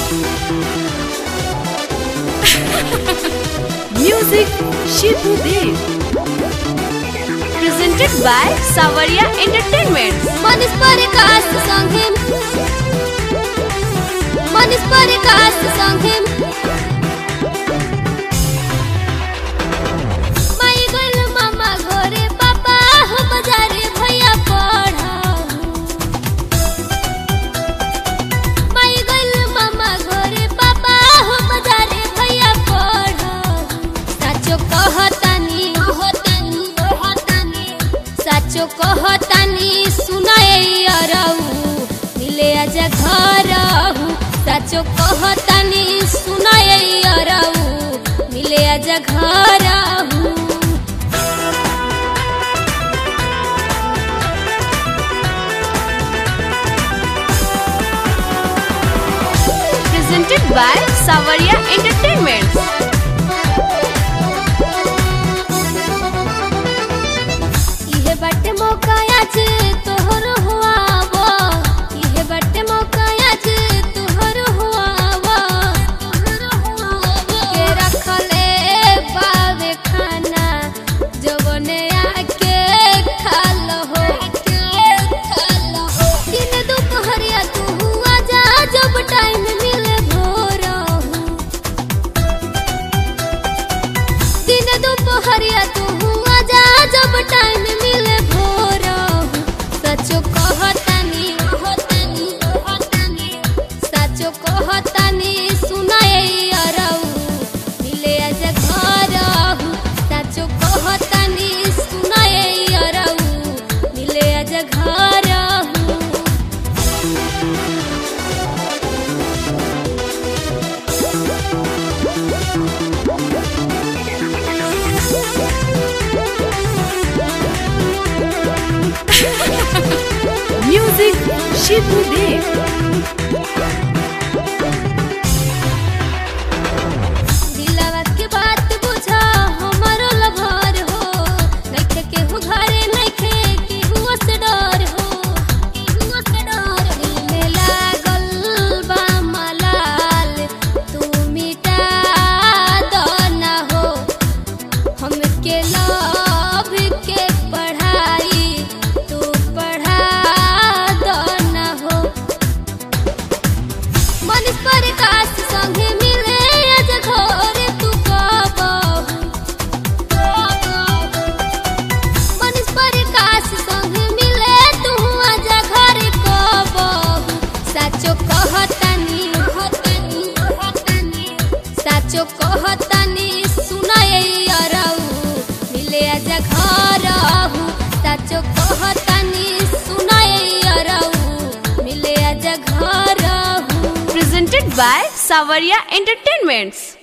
Music Shibu Dev. Presented by Savaria Entertainment. Manish Prakash संगे मनीष प्रकाश संगे माई गइल मामा घरे पापा हो बजारे भैया पढ़ाऊ माई गइल मामा घरे पापा हो बजारे भैया पढ़ाऊ साचो कहतानी कहतानी कहतानी साचो कहतानी सुनाए अरऊ मिले आज घरऊ साचो कहतानी सुनाए अरऊ मिले आज घरऊ Presented by Savaria Entertainment. इहे बाटे मौका आज तोहर हुआवो इहे बाटे मौका आज तोहर हुआवो के रखले बावे खाना जवने आके खाल हो दिन दोपहरिया तू हुआ जा जब टाइम मिले भोर दिन दोपहरिया तू हुआ जा जब टाइम मिले भोर सचो कहतानी कहतानी कहतानी सचो कहतानी सुनाए अरऊ मिले आज घरऊ सचो कहतानी सुनाए अरऊ मिले आज घरऊ Music Shibu Dev. दिलवा के बात बुझा हमरो लभर हो नइखे केहू घरे नइखे केहू से डर हो केहू से डर दिल में लागल बा मलाल तू मिटा दो ना हो हमके लव के पढ़ाई तू पढ़ा दो ना हो मनीष प्रकाश संगे मिले आज घरे तू कबहू मनीष प्रकाश संगे मिले तू आज घरे कबहू साचो कहतानी कहतानी कहतानी साचो कहतानी सुनाए अरऊ मिले आज घरहू साचो कहतानी सुनाए अरऊ मिले आज घरहू Presented by Savaria Entertainments.